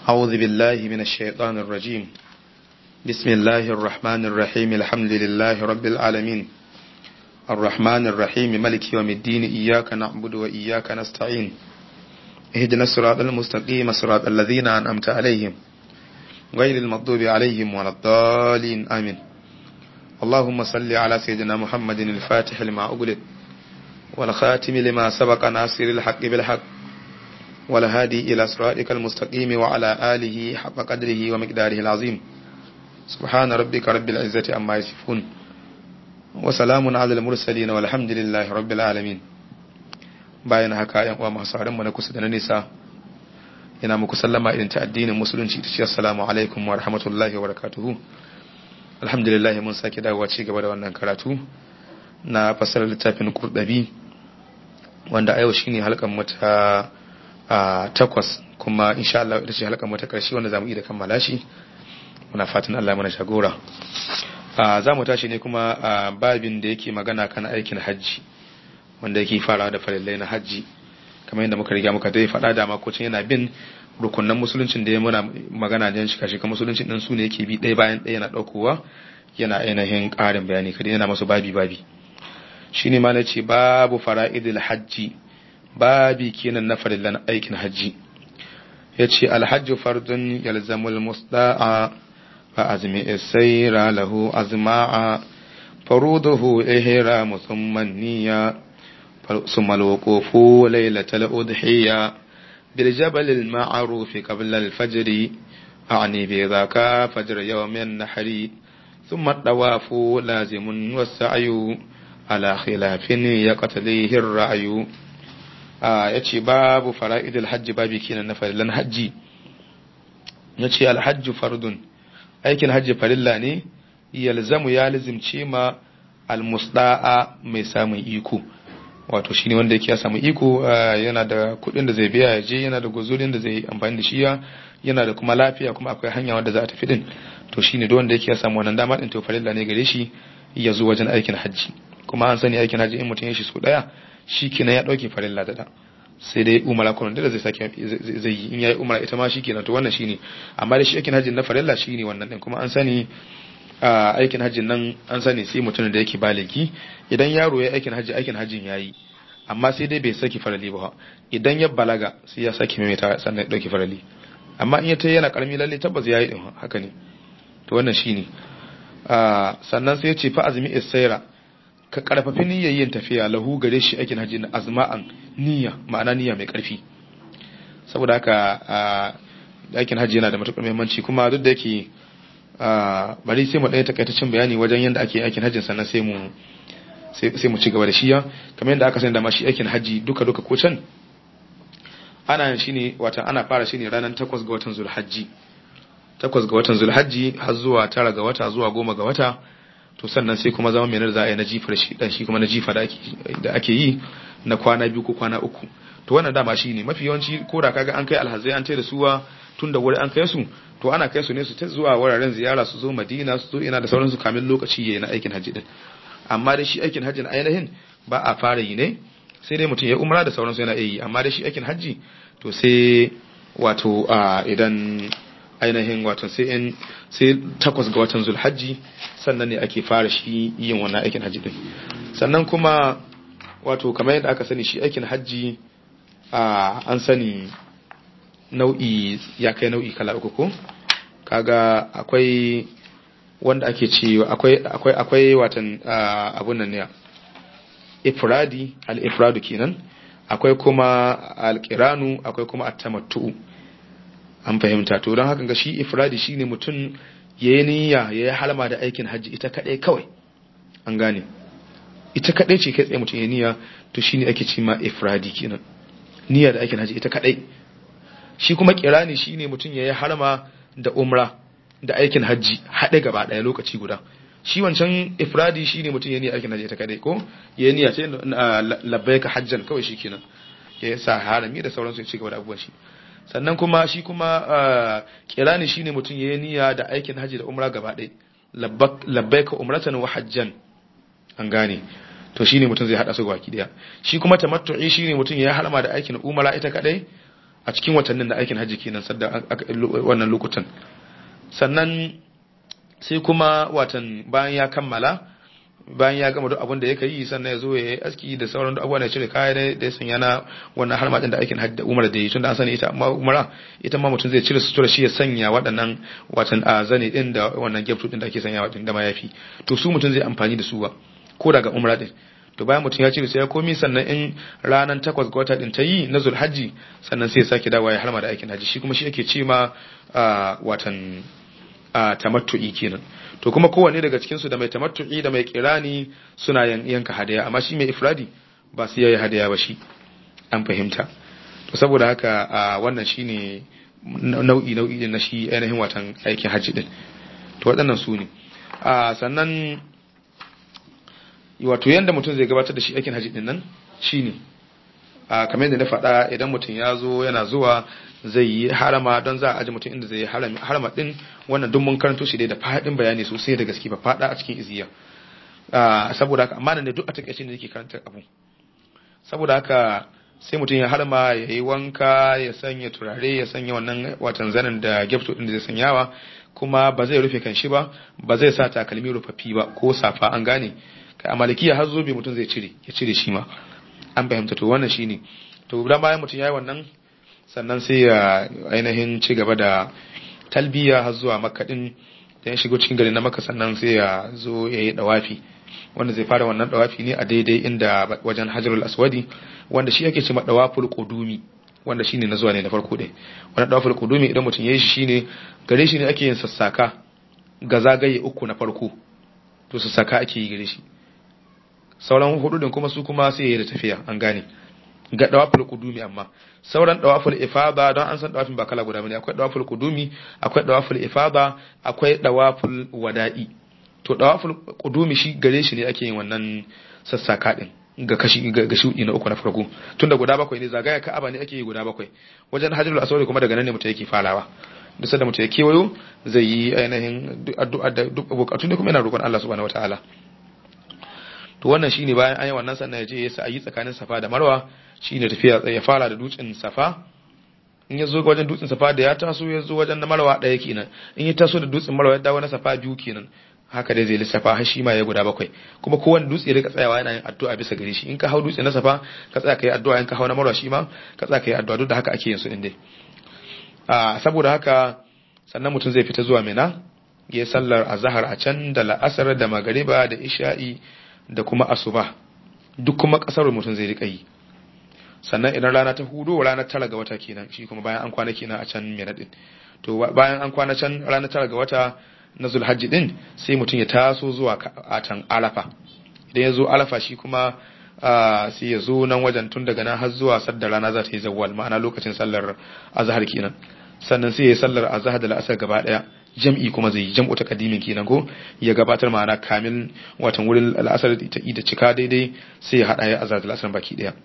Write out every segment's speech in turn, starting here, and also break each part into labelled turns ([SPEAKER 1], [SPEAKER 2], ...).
[SPEAKER 1] أعوذ بالله من الشيطان الرجيم بسم الله الرحمن الرحيم الحمد لله رب العالمين الرحمن الرحيم ملك يوم الدين إياك نعبد وإياك نستعين اهدنا الصراط المستقيم صراط الذين أنعمت عليهم غير المغضوب عليهم ولا الضالين آمين اللهم صل على سيدنا محمد الفاتح لما أغلق والخاتم لما سبق ناصر الحق بالحق والهادي إلى صراطك المستقيم وعلى آله حق قدره ومقداره العظيم سبحان ربك رب العزة عما يصفون وسلام على المرسلين والحمد لله رب العالمين bayan haka yan uwa masu mu na kusa da na nisa ina muku sallama irin ta addinin musulunci ta ce assalamu alaikum wa rahmatullahi wa barakatuhu alhamdulillah mun sake dawowa ci gaba da wannan karatu na fasarar littafin kurdabi wanda a yau shine halkan mata a takwas kuma insha Allah ita ce halkan mata karshe wanda zamu yi da kammala shi muna fatan Allah mana shagora za mu tashi ne kuma a babin da yake magana kan aikin hajji wanda yake farawa da farillai na hajji kamar yadda muka riga muka dai faɗa da makocin yana bin rukunan musuluncin da ya muna magana da shi kashi musuluncin din su ne yake bi ɗaya bayan ɗaya yana ɗaukowa yana ainihin ƙarin bayani kada yana masu babi babi shine ma ce babu fara'idil hajji babi kenan na farillan aikin hajji yace alhajju fardun yalzamul musda'a fa azmi sayra lahu azma'a faruduhu ihramu thumma niyya ثم الوقوف ليلة الأضحية بالجبل المعروف قبل الفجر أعني بذاك فجر يوم النحر ثم الطواف لازم والسعي على خلاف يقتليه الرعي yace babu fara'idul hajji babi kenan na farillan hajji yace alhajju fardun aikin hajji farilla ne yalzamu ya lazimce ma almusda'a mai samun iko wato shine wanda yake ya samu iko yana da kuɗin da zai biya ya je yana da guzurin da zai amfani da shi yana da kuma lafiya kuma akwai hanya wanda za a tafi din to shine duk wanda yake ya samu wannan dama din to farilla ne gare shi ya zo wajen aikin hajji kuma an sani aikin hajji in mutum ya shi so daya shi kenan ya dauke farilla da da sai dai umara kuma da zai sake zai yi in yayi umara ita ma shi kenan to wannan shine amma da shi aikin hajji na farilla shine wannan din kuma an sani a aikin hajjin nan an sani sai mutumin da yake baligi idan yaro ya aikin hajji aikin hajjin yayi amma sai dai bai saki farali ba idan ya balaga sai ya saki maimaita sannan ya dauki farali amma in ya ta yana karami lalle tabbas yayi din haka ne to wannan shine sannan sai ya ce fa azmi isaira ka karfafi niyyar yin tafiya lahu gare shi aikin hajji na azma'an niyya ma'ana niyya mai karfi saboda haka aikin hajji yana da matukar muhimmanci kuma duk da yake bari sai mu ɗaya takaitaccen bayani wajen yadda ake aikin hajjin sannan sai mu sai mu ci gaba da shiya kamar yadda aka sani da ma shi aikin hajji duka duka ko can ana shi ne wata ana fara shi ne ranar takwas ga watan zulhajji takwas ga watan zulhajji har zuwa tara ga wata zuwa goma ga wata to sannan sai kuma zama menar za a yi na jifar shi dan shi kuma na jifa da ake yi na kwana biyu ko kwana uku to wannan dama shi ne mafi yawanci ko da kaga an kai alhazai an tai da suwa tun da wuri an kai su to ana kai su ne su ta zuwa wuraren ziyara su zo madina su zo ina da sauransu kamin lokaci yayi na aikin hajji din amma da shi aikin hajjin ainihin ba a fara yi ne sai dai mutum ya umra da sauransu yana yi amma da shi aikin hajji to sai wato idan ainihin wato sai in sai takwas ga watan zulhajji sannan ne ake fara shi yin wannan aikin hajji din sannan kuma wato kamar yadda aka sani shi aikin hajji an sani nau'i ya kai nau'i kala uku ko kaga akwai wanda ake ce akwai akwai akwai watan abun nan ne ifradi al-ifradu kenan akwai kuma al-qiranu akwai kuma at-tamattu an fahimta to don haka ga shi ifradi shine mutum yayi niyya yayi halama da aikin hajji ita kadai kawai an gane ita kadai ce kai tsaye mutum yayi niyya to shine ake ce ma ifradi kenan niyya da aikin hajji ita kadai shi kuma kirani shine mutum yayi harama da umra da aikin hajji haɗe gaba ɗaya lokaci guda shi wancan ifradi shine mutum yayi aikin hajji ita kadai ko yayi niyya ce labbaika hajjan kawai shikenan ya sa harami da sauransu ya ci gaba da abubuwan shi sannan kuma shi kuma kirani shine mutum yayi niyya da aikin hajji da umra gaba ɗaya labbaika umratan wa hajjan an gane to shine mutum zai hada su gaba daya shi kuma tamattu'i shine mutum ya harama da aikin umara ita kadai a cikin watannin da aikin hajji kenan sadda wannan lokutan sannan sai kuma watan bayan ya kammala bayan ya gama duk abin da yake yi sannan ya zo ya yi aski da sauran abubuwa da cire kaya da ya sanya na wannan har da aikin hajji da umar da yi tunda an sani ita amma umara ita ma mutum zai cire sutura shi ya sanya waɗannan watan a zane din da wannan gefto din da ake sanya waɗanda da mayafi to su mutum zai amfani da su ba ko daga umra din to bayan mutum ya cire sai ya komi sannan in ranar takwas ga wata din ta yi na zulhajji sannan sai ya sake dawowa ya harma da aikin hajji shi kuma shi ake ce ma watan tamattu'i kenan to kuma kowanne daga cikin su da mai tamattu'i da mai kirani suna yanka hadaya amma shi mai ifradi ba su yayi hadaya ba shi an fahimta to saboda haka wannan shine nau'i nau'i na shi ainihin watan aikin hajji din to waɗannan su ne sannan wato yanda mutum zai gabatar da shi aikin hajji din nan shine a kamar yadda na faɗa idan mutum ya zo yana zuwa zai yi harama don za a aji mutum inda zai yi harama din wannan duk mun karanto shi dai da faɗin bayani sosai da gaske ba faɗa a cikin iziya saboda haka amma ne duk a takaice ne yake karanta abu saboda haka sai mutum ya harma ya yi wanka ya sanya turare ya sanya wannan watan zanen da gefto din da zai sanyawa kuma ba zai rufe kan shi ba ba zai sa takalmi rufaffi ba ko safa an gane kai a malikiya har zobe mutum zai cire ya cire shi ma an fahimta to wannan shine to dan bayan mutum yayi wannan sannan sai ya ainihin ci gaba da talbiya har zuwa makka din da ya shigo cikin gari na makka sannan sai ya zo ya yi dawafi wanda zai fara wannan dawafi ne a daidai inda wajen hajarul aswadi wanda shi yake cewa dawaful qudumi wanda shine na zuwa ne na farko dai wannan dawaful qudumi idan mutum yayi shi shine gare shi ne ake yin sassaka ga zagaye uku na farko to sassaka ake yi gare shi sauran hudu din kuma su kuma sai yayi da tafiya an gane ga dawaful qudumi amma sauran dawaful ifada don an san dawafin ba kala guda bane akwai dawaful qudumi akwai dawaful ifada akwai dawaful wada'i to dawaful qudumi shi gare shi ne ake yin wannan sassaka din ga kashi ga shudi na uku na farko tunda guda bakwai ne zagaya ka'aba ne ake yi guda bakwai wajen hajjul aswad kuma daga nan ne mutum yake farawa duk sanda mutum ya kewayo zai yi ainihin addu'a da duk bukatun da kuma yana roƙon Allah subhanahu wataala to wannan shine bayan an yi wannan sannan ya je ya sa yi tsakanin safa da marwa shine tafiya ya fara da dutsen safa in ya zo wajen dutsen safa da ya taso ya zo wajen na marwa ɗaya kenan in ya taso da dutsen marwa ya dawo na safa biyu kenan haka dai zai lissafa har shi ma ya guda bakwai kuma kowane dutse ya rika tsayawa yana yin addu'a bisa gare shi in ka hau dutse na safa ka tsaya ka yi addu'a in ka hau na marwa shi ma ka tsaya ka yi addu'a duk da haka ake yin su din dai a saboda haka sannan mutum zai fita zuwa mina ya sallar azhar a can da la'asar da magariba da isha'i da kuma asuba duk kuma kasar mutum zai rika yi sannan idan rana ta hudu ranar tara ga wata kenan shi kuma bayan an kwana kenan a can mina din to bayan an kwana can ranar tara ga wata na zulhajji din sai mutum ya taso zuwa a can alafa idan ya zo alafa shi kuma sai ya zo nan wajen tun daga nan har zuwa sadda rana za ta yi zawwal ma'ana lokacin sallar azhar kenan sannan sai ya yi sallar azhar da la'asar gaba daya jam'i kuma zai yi jam'u ta kadimin kenan ko ya gabatar ma'ana kamil watan wurin al'asar ta da cika daidai sai ya hada ya azhar da la'asar baki daya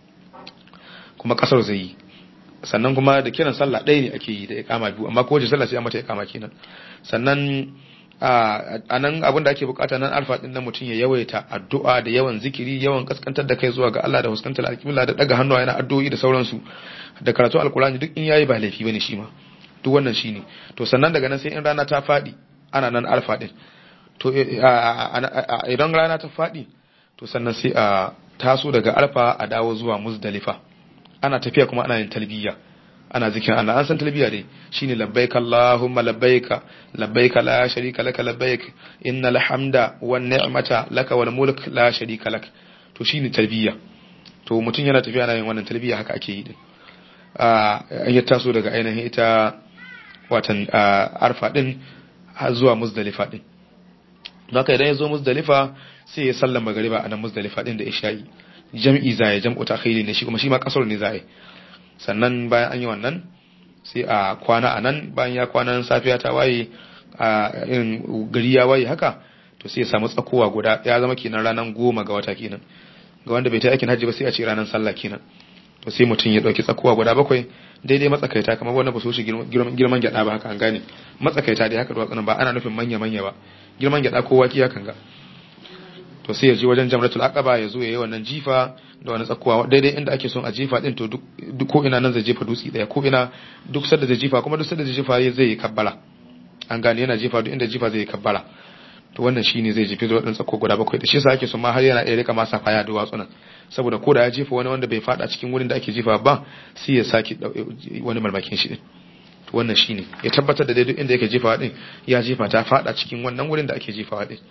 [SPEAKER 1] kuma kasar zai yi sannan kuma da kiran sallah ɗaya ne ake yi da iqama biyu amma kowace sallah sai an mata iqama kenan sannan a nan abin da ake bukata nan alfa din nan mutum ya yawaita addu'a da yawan zikiri yawan kaskantar da kai zuwa ga Allah da huskantar alƙibla da daga hannuwa yana addu'o'i da sauransu da karatu alkurani duk in yayi ba laifi bane shi ma duk wannan shine to sannan daga nan sai in rana ta fadi ana nan alfa din to idan rana ta fadi to sannan sai a taso daga alfa a dawo zuwa muzdalifa ana tafiya kuma ana yin talbiya ana zikin Allah an san talbiya dai shine labbaik Allahumma labbaik labbaik la sharika laka labbaik innal hamda wan ni'mata laka wal mulk la sharika lak to shine talbiya to mutum yana tafiya ana yin wannan talbiya haka ake yi din a ya taso daga ainihin ita watan arfa din har zuwa muzdalifa din haka idan ya zo muzdalifa sai ya sallama magariba a nan muzdalifa din da isha'i jam'i zai jam'u takhiri ne shi kuma shi ma kasar ne zai sannan bayan an yi wannan sai a kwana a nan bayan ya kwana safiya ta waye a irin gari ya waye haka to sai ya samu tsakowa guda ya zama kenan ranar goma ga wata kenan ga wanda bai ta aikin hajji ba sai a ce ranar sallah kenan to sai mutum ya dauki tsakowa guda bakwai daidai matsakaita kamar wanda ba su shi girman gyada ba haka an gane matsakaita dai haka duwatsunan ba ana nufin manya manya ba girman gyada kowa ki hakan ga to sai ya je wajen jamratul aqaba ya zo ya yi wannan jifa da wani tsakuwa daidai inda ake son a jifa din to duk ko ina nan zai jefa dutse daya ko ina duk sadda zai jifa kuma duk sadda zai jifa zai yi kabbala an gane yana jifa duk inda jifa zai yi kabbala to wannan shine zai jefi zuwa tsako guda bakwai da shi yasa ake son ma har yana iya rika masa faya da watsunan saboda ko da ya jefa wani wanda bai fada cikin wurin da ake jifa ba sai ya saki wani malmakin shi din to wannan shine ya tabbatar da dai duk inda yake jefa din ya jefa ta fada cikin wannan wurin da ake jefa din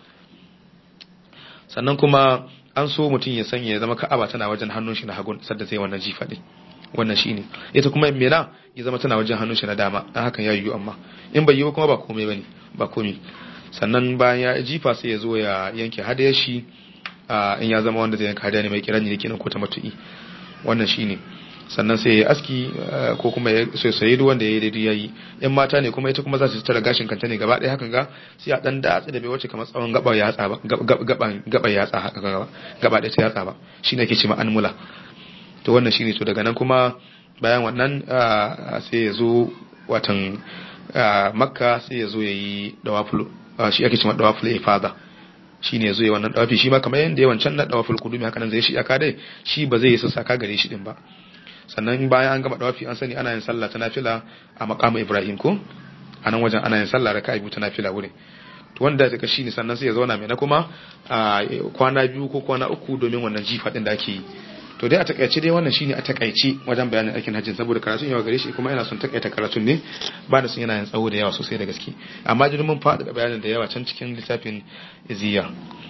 [SPEAKER 1] sannan kuma an so mutum ya sanya ya zama ka'aba tana wajen hannun shi na hagun sadda zai wannan jifa din wannan shine ita kuma mena ya zama tana wajen hannun shi na dama dan hakan ya yiwu amma in bai yiwu kuma ba komai bane ba komai sannan bayan ya jifa sai ya zo ya yanke hadayar shi in ya zama wanda zai yanka hadaya ne mai kirani ne kenan ko ta matu'i wannan shine sannan sai ya aski ko kuma ya soyayi duk wanda ya yi daidai yayi yan mata ne kuma ita kuma za su tara gashin kanta ne gaba ɗaya hakan ga sai a dan datsa da bai wace kamar tsawon gaba yatsa ba gaban gaba yatsa haka gaba gaba ɗaya ta yatsa ba shine ake ce ma anmula to wannan shine to daga nan kuma bayan wannan sai ya zo watan makka sai ya zo ya yi dawaful shi ake cewa dawaful ifada shine yazo ya wannan dawafi shi ma kamar yanda yawan can na dawaful qudumi haka nan zai shi aka dai shi ba zai yi sassaka gare shi din ba sannan bayan an gama dawafi an sani ana yin sallah ta nafila a maqamu ibrahim ko a nan wajen ana yin sallah raka'a biyu ta nafila wurin to wanda daga shi ne sannan sai ya zauna mai na kuma kwana biyu ko kwana uku domin wannan jifa din da ake yi to dai a takaice dai wannan shine a takaice wajen bayanin aikin hajjin saboda karatun yawa gare shi kuma ina son takaita karatun ne ba da sun yana yin tsawo da yawa sosai da gaske amma jirgin mun faɗaɗa bayanin da yawa can cikin littafin iziya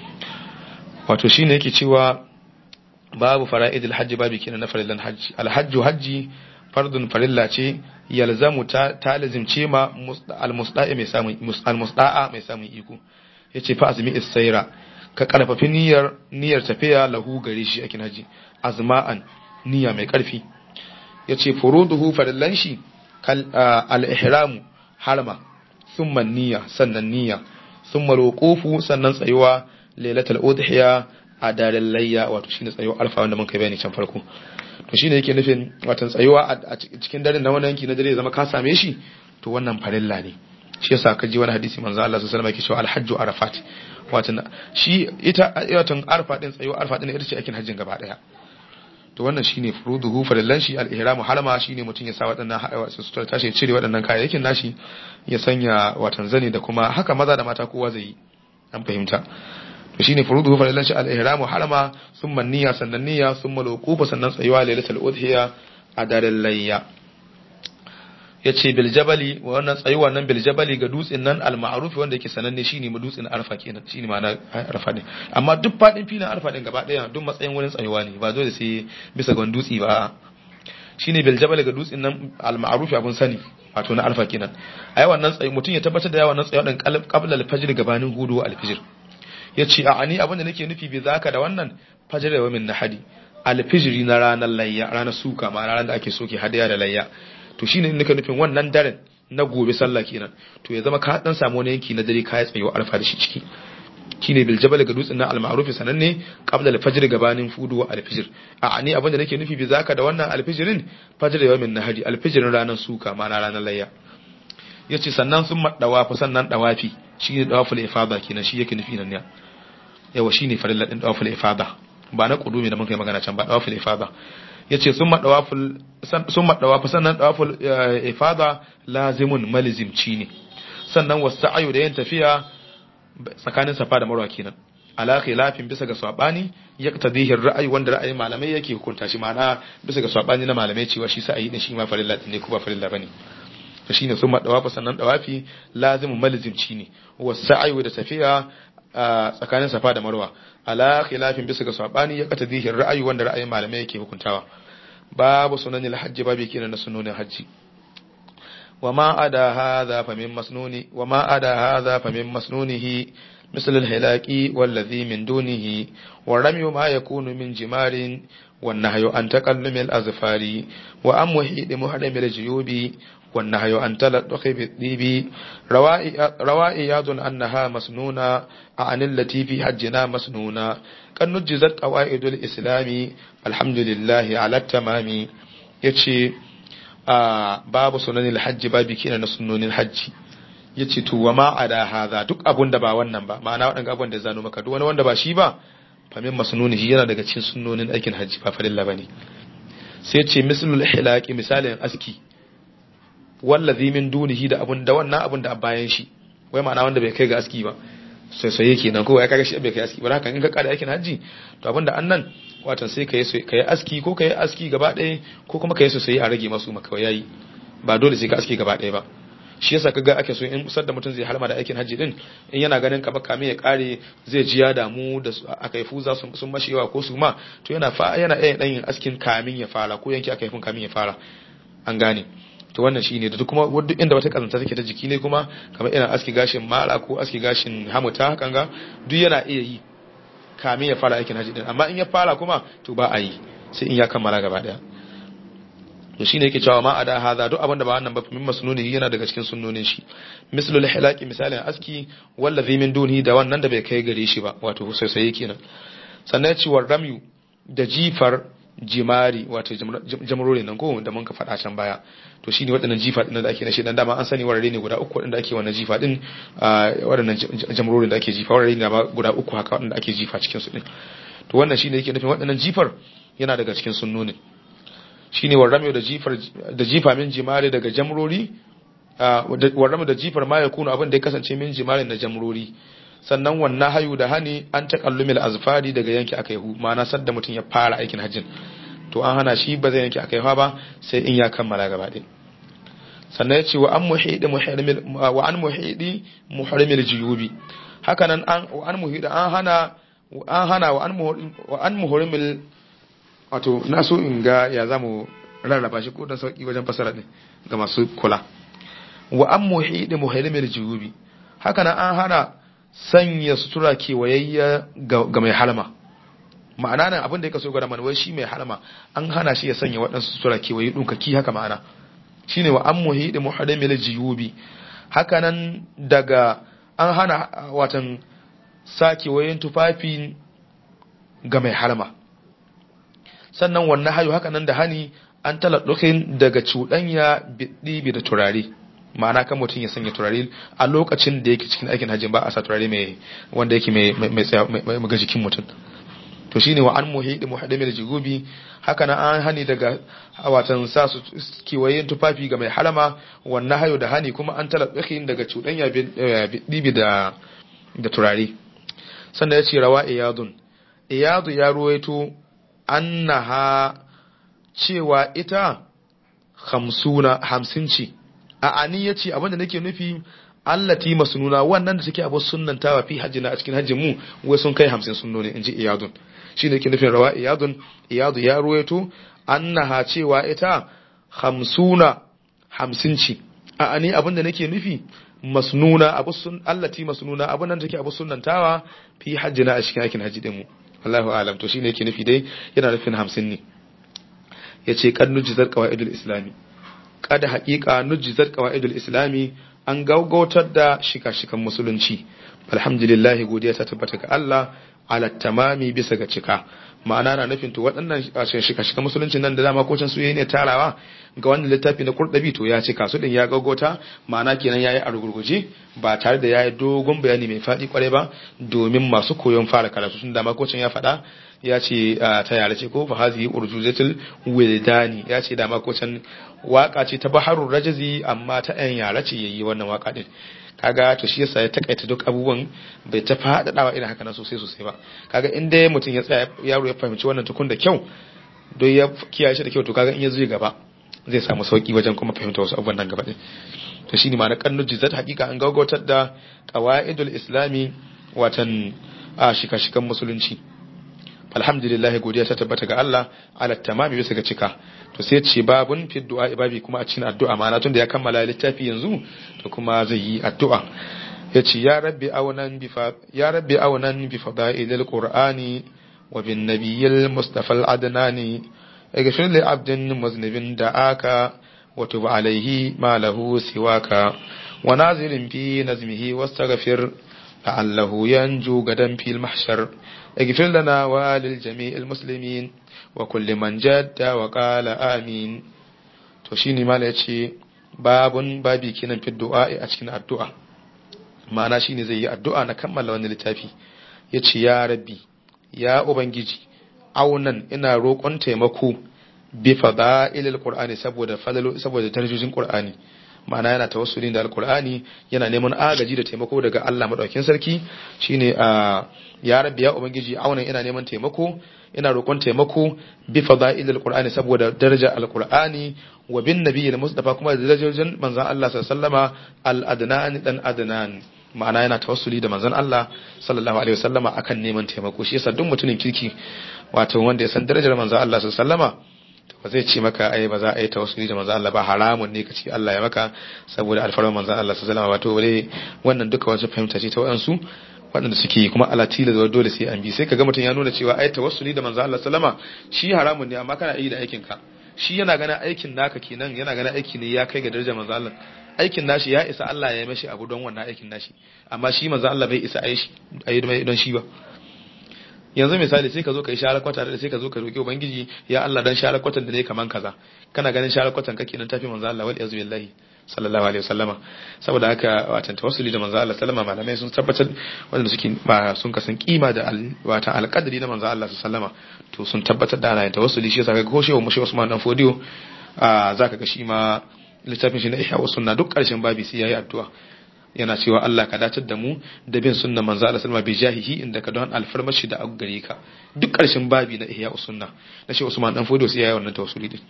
[SPEAKER 1] wato shine yake cewa babu fara'idul hajji babu kenan na farillan hajji alhajju hajji fardun farilla ce yalzamu ta talazimce ma almusda'a mai samun almusda'a mai samun iko yace fa azmi isaira ka karfafi niyyar niyyar tafiya lahu gare shi a haji azma'an niyya mai karfi yace furuduhu farillan shi kal al-ihramu harma thumma niyya sannan niyya thumma ruqufu sannan tsayuwa lailatul udhiya a daren layya wato shine tsayuwa alfa wanda mun kai bayani can farko to shine yake nufin watan tsayuwa a cikin daren na wannan yanki na dare zama ka same shi to wannan farilla ne shi yasa ka ji wani hadisi manzo Allah sallallahu alaihi wasallam yake cewa alhajju arafat watan shi ita watan arfa din tsayuwa arfa din ita ce aikin hajjin gaba daya to wannan shine furuduhu farillan shi al-ihramu halama shine mutum ya sa waɗannan sutura tashi cire waɗannan kayayyakin nashi ya sanya watan zani da kuma haka maza da mata kowa zai yi an fahimta to shine furuduhu farillan shi al-ihramu halama thumma niyya sannan niyya thumma al sannan tsayuwa lailatul udhiya a daren layya ya ce biljabali wannan tsayuwa nan biljabali ga dutsen nan al-ma'ruf wanda yake sananne shine mu dutsen arfa kenan shine ma'ana arfa ne amma duk fadin filin arfa din gaba daya duk matsayin wurin tsayuwa ne ba dole sai bisa ga dutse ba shine biljabali ga dutsen nan al-ma'ruf abun sani wato na arfa kenan ai wannan tsayi mutum ya tabbatar da yawan nan tsayuwa din qabla al-fajr gabanin hudu al-fajr yace a ani abin da nake nufi bi zaka da wannan fajr da min nahadi al-fajr na ranar layya ranar suka ma ranar da ake soke hadaya da layya to shine nika nufin wannan daren na gobe sallah kenan to ya zama ka dan samu wani yanki na dare ka ya tsayo alfa da shi ciki shine bil jabal ga dutsen nan al-ma'ruf sananne qabla al-fajr gabanin fudu wa al-fajr a ani abin da nake nufi bi zaka da wannan al-fajrin fajr yawmin nahari al-fajrin ranar suka ma na ranar layya yace sannan sun maddawa fa sannan dawafi shine dawaful ifada kenan shi yake nufi nan ne yawa shine farilla din dawaful ifada ba na kudumi da mun kai magana can ba dawaful ifada yace sun madawaful sun madawafu sannan dawaful ifada lazimun malizimci ne sannan wasa'ayu da yin tafiya tsakanin safa da marwa kenan ala khilafin bisa ga sabani yaqtadihi ra'ayi wanda ra'ayin malamai yake hukunta shi ma'ana bisa ga sabani na malamai cewa shi sa'ayi din shi ma farilla ne ko ba farilla bane to shine sun madawafu sannan dawafi lazimun malizimci ne wasa'ayu da tafiya tsakanin safa da marwa ala khilafin bisa ga sabani ya kata zihin ra'ayi wanda ra'ayin malamai yake hukuntawa babu sunanin hajji babu kenan na sunonin hajji wa ma ada hadha fa min masnuni wa ma ada hadha fa min masnunihi مثل الهلاك والذي من دونه والرمي ما يكون من جمار والنهي عن تقلم الأظفار وأم وحيد محرم الجيوب والنهي عن تلطخ بالطيب روى إياد أنها مسنونة عن التي في حجنا مسنونة قد نجزت قواعد الإسلام الحمد لله على التمام يتشي باب سنن الحج باب كينا سنن الحج ya ce to wa ma ada hadha duk abun da ba wannan ba ma'ana waɗanda abun da zano maka duk wani wanda ba shi ba famin masnuni shi yana daga cikin sunnonin aikin hajji ba farilla bane sai ce mislul hilaqi misalin aski wallazi min dunihi da abun da wannan abun da a bayan shi wai ma'ana wanda bai kai ga aski ba sai sai yake nan ko ya kaga shi bai kai aski ba haka in ka kada aikin hajji to abinda annan watan sai kai kai aski ko kai aski gaba ɗaya ko kuma kai sosai a rage masu maka yayi ba dole sai ka aski gaba ɗaya ba shi yasa kaga ake so in usar da mutum zai halma da aikin hajji din in yana ganin ka baka mai ya kare zai ji ya damu da aka yi fuza sun sun mashewa ko su ma to yana fa yana iya dan yin askin kamin ya fara ko yanki aka yi fun kamin ya fara an gane to wannan shine da duk kuma duk inda wata kazanta take ta jiki ne kuma kamar irin aski gashin mara ko aski gashin hamuta hakan ga duk yana iya yi kamin ya fara aikin hajji din amma in ya fara kuma to ba a yi sai in ya kammala gaba daya to shine yake cewa ma ada hadha duk abin da ba wannan ba min masnunihi yana daga cikin sunnonin shi mislul hilaqi misalin aski wallazi min dunihi da wannan da bai kai gare shi ba wato sai sai kenan sannan ya ce wa ramyu da jifar jimari wato jamurori nan ko da mun ka faɗa can baya to shine waɗannan jifa din da ake na shedan dama an sani warare ne guda uku waɗanda ake wannan jifa din waɗannan jamurorin da ake jifa warare ne guda uku haka waɗanda ake jifa cikin su din to wannan shine yake nufin waɗannan jifar yana daga cikin sunnonin shine warrame da jifar da jifa min jimari daga jamrori warrame da jifar ma ya kuna abin da ya kasance min jimari na jamrori sannan wannan hayu da hani an takallumil azfari daga yanki akai hu ma'ana sadda mutum ya fara aikin hajjin to an hana shi ba zai yanki akai ba sai in ya kammala gaba ɗaya sannan ya ce wa an muhidi muhrimil wa an muhidi muhrimil juyubi haka nan an wa an muhidi an hana an hana wa an wa an muhrimil wato na so in ga ya zamu rarraba shi ko dan sauki wajen fasara din ga masu kula wa an muhidi muhrimil juyubi haka nan an hana sanya sutura kewayayya ga mai halma ma'ana nan abin da ya kaso gwada mana wai shi mai halma an hana shi ya sanya waɗansu sutura kewaye ɗunkaki haka ma'ana shine wa an muhidi muhrimil jiyubi haka nan daga an hana watan sa kewayen tufafi ga mai halma sannan wannan hayo haka nan da hani an taladdukin daga cuɗanya biɗibi da turare ma'ana kan mutum ya sanya turare a lokacin da yake cikin aikin hajji ba a sa turare mai wanda yake mai mai ga jikin mutum to shine wa an muhidi muhaddami da jigubi haka nan an hani daga watan sa su kiwayen tufafi ga mai halama wannan hayo da hani kuma an taladdukin daga cuɗanya biɗibi da da turare sannan ya ce rawa iyadun iyadu ya ruwaito annaha cewa ita hamsuna hamsin ce a ani ya ce abinda nake nufi allati masnuna wannan da take abu sunnantawa fi hajjina a cikin hajjin mu wai sun kai hamsin sunnoni inji iyadun shi ne ke nufin rawa iyadun iyadu ya ruwaito annaha cewa ita hamsuna hamsin ce a ani abinda nake nufi masnuna abu sun allati masnuna abin nan take abu sunnantawa fi hajjina a cikin aikin hajji din mu Allahu a'lam to shine yake nufi dai yana nufin hamsin ne yace kan nujizar qawaidul islami kada haƙiƙa nujizar qawaidul islami an gaugautar da shika-shikan musulunci alhamdulillah godiya ta tabbata ga Allah ala tamami bisa ga cika ma'ana na nufin to waɗannan shika-shikan musulunci nan da dama ko can su ne tarawa ga wannan littafi na kurɗabi to ya cika su din ya gaugauta ma'ana kenan yayi a rugurguje ba tare da yayi dogon bayani mai faɗi kwarai ba domin masu koyon fara karatu sun dama ko can ya faɗa ya ce ta yare ce ko fa hazihi urjuzatul wildani ya ce dama ko can waka ce ta baharul rajazi amma ta yan yare ce yayi wannan waka din kaga to shi yasa ya takaita duk abubuwan bai ta faɗaɗawa irin haka nan sosai sosai ba kaga in dai mutum ya tsaya yaro ya fahimci wannan tukun da kyau don ya kiyaye shi da kyau to kaga in ya zuwa gaba zai samu sauki wajen kuma fahimta wasu abubuwan nan gaba din to shine ma na kannu jizat hakika an gaugautar da qawaidul islami watan a shika-shikan musulunci alhamdulillah godiya ta tabbata ga Allah ala tamami bisa ga cika to sai ce babun fi du'a ibabi kuma a cikin addu'a ma'ana tunda ya kammala littafi yanzu to kuma zai yi addu'a yace ya rabbi awnan bi fa ya rabbi awnan bi fadailil qur'ani wa bin nabiyil mustafa al adnani اغفر لعبد مذنب دعاك وتب عليه ما له سواك ونازل في نزمه واستغفر لعله ينجو غدا في المحشر اغفر لنا وللجميع المسلمين وكل من جد وقال آمين to shine mala yace babun babi kenan fi du'a a cikin addu'a ma'ana shine zai yi addu'a na kammala wannan littafi yace ya rabbi ya ubangiji aunan ina roƙon taimako bi fada'ilil qur'ani saboda fadalo saboda darajojin qur'ani ma'ana yana tawassuli da alqur'ani yana neman agaji da taimako daga Allah madaukakin sarki shine a ya rabbi ya ubangiji aunan ina neman taimako ina roƙon taimako bi fada'ilil qur'ani saboda daraja alqur'ani wa bin nabiyil mustafa kuma da darajojin manzon Allah sallallahu alaihi wasallama al-adnan dan adnan ma'ana yana tawassuli da manzon Allah sallallahu alaihi wasallama akan neman taimako shi yasa duk mutumin kirki wato wanda ya san darajar manzon Allah sallallahu alaihi wasallama to ba zai ce maka ai ba za a yi tawassuli da manzon Allah ba haramun ne ka ce Allah ya maka saboda alfarman manzon Allah sallallahu alaihi wasallama wato wale wannan duka wasu fahimta ce ta wayansu waɗanda suke kuma ala tila da dole sai an bi sai kaga mutum ya nuna cewa ai tawassuli da manzon Allah sallama shi haramun ne amma kana yi da aikin ka shi yana ganin aikin naka kenan yana ganin aiki ne ya kai ga darajar manzon Allah aikin nashi ya isa Allah ya yi mashi abu don wannan aikin nashi amma shi manzo Allah bai isa a yi don shi ba yanzu misali sai ka zo ka yi sharar kwata da sai ka zo ka roki ubangiji ya Allah dan sharar kwatan da ne kaman kaza kana ganin sharar kwatan kake nan tafi manzo Allah wal yazu billahi sallallahu alaihi wasallama saboda haka watan tawassuli da manzo Allah sallama malamai sun tabbatar wanda suke ba sun kasan kima da watan alqadari na manzo Allah sallama to sun tabbatar da ana tawassuli shi yasa ga ko shehu mushi Usman dan Fodiyo zaka ga shi ma littafin shi na ihya wa sunna duk karshen babi sai yayi addu'a yana cewa Allah ka datar da mu da bin sunna manzo Allah sallama bi jahihi inda ka don alfarmashi da gare ka duk karshen babi na ihya wa sunna na shi Usman dan Fodiyo sai yayi wannan tawassuli din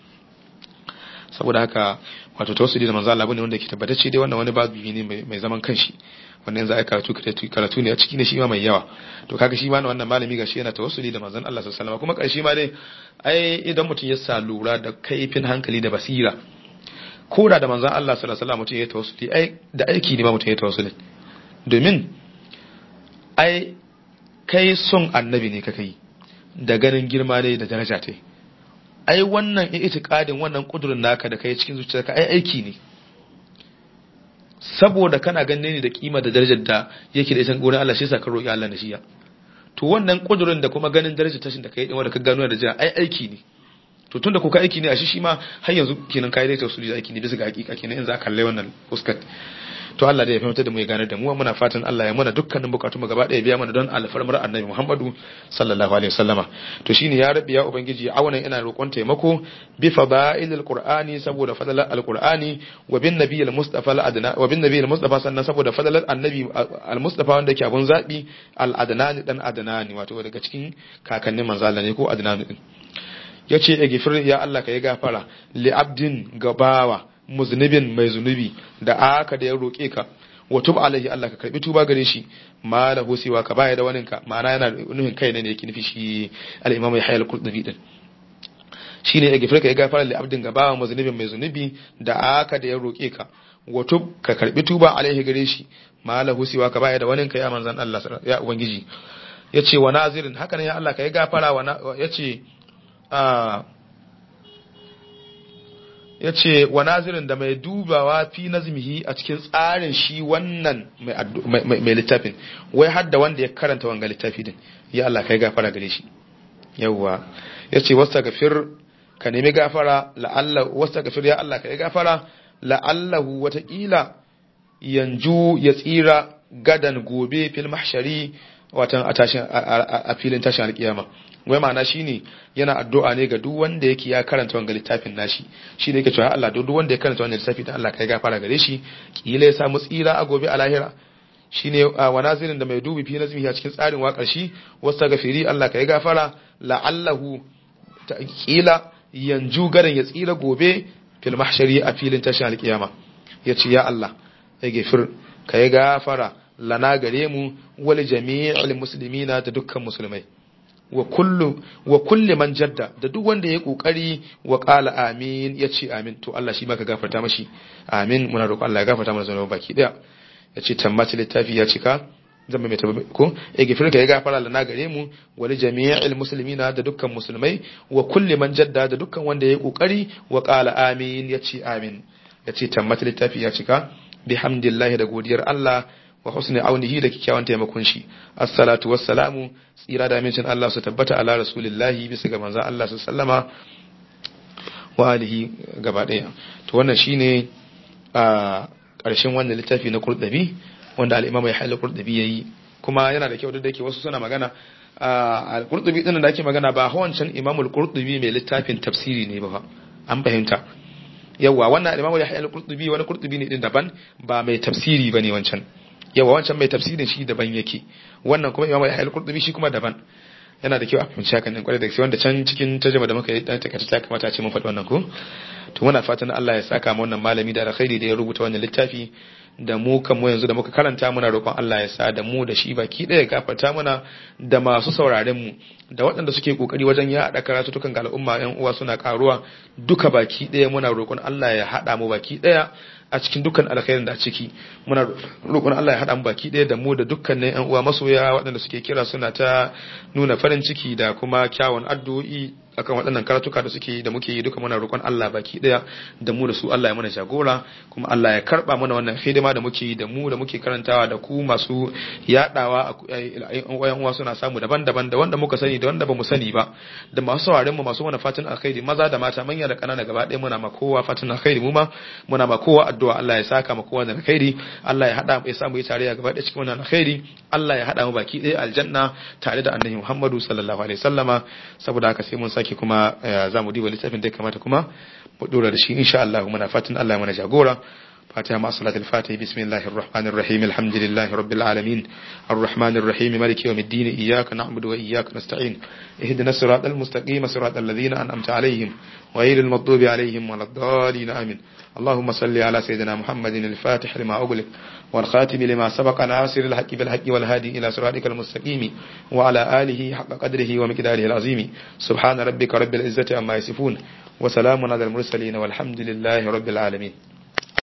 [SPEAKER 1] saboda haka wato tawassuli da manzo Allah bane wanda yake tabbatacce dai wannan wani babi ne mai zaman kanshi wannan yanzu ai karatu karatu ne a ciki ne shi ma mai yawa to kaga shi ma wannan malami gashi yana tawassuli da manzon Allah sallallahu alaihi wasallam kuma karshe ma dai ai idan mutum ya sa lura da kaifin hankali da basira ko da da manzan Allah sallallahu alaihi mutum ya tawassuli ai da aiki ne ma mutum ya tawassuli domin ai kai son annabi ne kaka yi da ganin girma ne da daraja ta ai wannan itiqadin wannan kudurin naka da kai cikin zuciyarka ai aiki ne saboda kana ganin ne da kima da darajar da yake da ita gurin Allah shi yasa ka roki Allah na shiya to wannan kudurin da kuma ganin darajar tashin da kai din wanda ka gano da daraja ai aiki ne to tunda kuka aiki ne a shi shi ma har yanzu kenan kai dai tausuli da aiki ne bisa ga hakika kenan in za ka kalle wannan fuskar to Allah da ya fahimta da mu ya gane da mu muna fatan Allah ya mana dukkanin bukatun mu gaba daya biya mana don alfarmar annabi Muhammadu sallallahu alaihi wasallama to shine ya rabbi ya ubangiji awanan ina roƙon taimako bi fadailil qur'ani saboda fadalar alqur'ani wa bin nabiyil mustafa al adna wa bin nabiyil mustafa sannan saboda fadalar annabi al mustafa wanda yake abun zabi al adnani dan adnani wato daga cikin kakannin manzo Allah ne ko adnani din ya ce ya gifir ya Allah ka yi gafara li abdin gabawa muznibin mai zunubi da aka da ya roƙe ka wa tub alaihi Allah ka karbi tuba gare shi ma da husiwa ka baya da wani ka ma'ana yana nufin kai ne da yake nufi shi al-imam Yahya al-Qurtubi din shine ya gifir ka yi gafara li abdin gabawa muznibin mai zunubi da aka da ya roƙe ka wa tub ka karbi tuba alaihi gare shi ma la husiwa ka baya da wani ka ya manzan Allah ya ubangiji yace wa nazirin haka ne ya Allah ka yi gafara wa yace ya ce wa nazirin da mai dubawa fi nazmihi a cikin tsarin shi wannan mai littafin wai har da wanda ya karanta wanga littafi din ya Allah kai gafara gare shi yawwa ya ce wasta gafir ka nemi gafara la'alla wasta gafir ya Allah kai gafara la'allahu watakila yanju ya tsira gadan gobe fil mahshari watan a filin tashin alkiyama wai ma'ana shine yana addu'a ne ga duk wanda yake ya karanta wannan littafin nashi shi ne yake cewa Allah duk wanda ya karanta wannan littafi da Allah kai gafara gare shi kila ya samu tsira a gobe a lahira shine wa nazirin da mai dubi fi nazmi a cikin tsarin waƙar shi wasta gafiri Allah kai gafara la'allahu kila yanju garin ya tsira gobe fil mahshari a filin tashin alkiyama yace ya Allah ya gafir kai gafara lana gare mu wal jami'il muslimina da dukkan musulmai wa kullu wa kulli man jadda da duk wanda ya kokari wa qala amin yace amin to Allah shi maka gafarta mashi amin muna roƙon Allah ya gafarta mana zanuban baki daya yace tammata littafi ya cika zan mai ta ko e gifirka ya gafara lana gare mu wal jami'il muslimina da dukkan musulmai wa kulli man jadda da dukkan wanda ya kokari wa qala amin yace amin yace tammata littafi ya cika bihamdillahi da godiyar Allah wa husni aunihi da kikkiawan taimakon shi assalatu wassalamu tsira da amincin Allah su tabbata ala rasulillahi bisa ga manzon Allah su sallama wa alihi gaba daya to wannan shine a ƙarshen wannan littafi na kurdabi wanda al-imam ya halal qurtubi yayi kuma yana da kyau da yake wasu suna magana al-qurtubi din da ake magana ba hawancan imam al-qurtubi mai littafin tafsiri ne ba an fahimta yawa wannan al-imam ya halal qurtubi wani qurtubi ne din daban ba mai tafsiri bane wancan yawa wancan mai tafsirin shi daban yake wannan kuma imam ya halal qurtubi shi kuma daban yana da kyau a fahimci hakan din kwarai da gaske wanda can cikin tarjuma da muka yi dan takaita ta kamata a ce mun faɗi wannan ko to muna fatan Allah ya saka mu wannan malami da alkhairi da ya rubuta wannan littafi da mu kan mu yanzu da muka karanta muna roƙon Allah ya sa da mu da shi baki ɗaya gafarta mana da masu sauraren mu da waɗanda suke kokari wajen ya haɗa karatutukan ga al'umma ƴan uwa suna karuwa duka baki ɗaya muna roƙon Allah ya haɗa mu baki ɗaya a cikin dukkan alkhairin da a ciki muna roƙon Allah ya haɗa mu baki ɗaya da mu da dukkanin ƴan uwa masoya waɗanda suke kira suna ta nuna farin ciki da kuma kyawun addu'o'i akan waɗannan karatuka da suke da muke yi duka muna roƙon Allah baki ɗaya da mu da su Allah ya mana jagora kuma Allah ya karɓa mana wannan hidima da muke yi da mu da muke karantawa da ku masu yaɗawa a uwa suna samu daban-daban da wanda muka sani da wanda bamu sani ba da masu sauraren mu masu mana fatan alkhairi maza da mata manya da ƙanana gaba ɗaya muna ma kowa fatan alkhairi mu ma muna ma kowa addu'a Allah ya saka ma kowa da alkhairi Allah ya hada ya samu yi tarayya gaba ɗaya cikin wannan alkhairi Allah ya hada mu baki ɗaya aljanna tare da annabi Muhammadu sallallahu alaihi wasallama saboda haka sai mun sake kuma za mu diba littafin da ya kamata kuma mu dora da shi insha Allah muna fatan Allah ya mana jagora فاتحة مع صلاة الفاتحة بسم الله الرحمن الرحيم الحمد لله رب العالمين الرحمن الرحيم مالك يوم الدين إياك نعبد وإياك نستعين اهدنا الصراط المستقيم صراط الذين أنعمت عليهم غير المغضوب عليهم ولا الضالين آمين اللهم صل على سيدنا محمد الفاتح لما أغلق والخاتم لما سبق ناصر الحق بالحق والهادي إلى صراطك المستقيم وعلى آله حق قدره ومقداره العظيم سبحان ربك رب العزة عما يصفون وسلام على المرسلين والحمد لله رب العالمين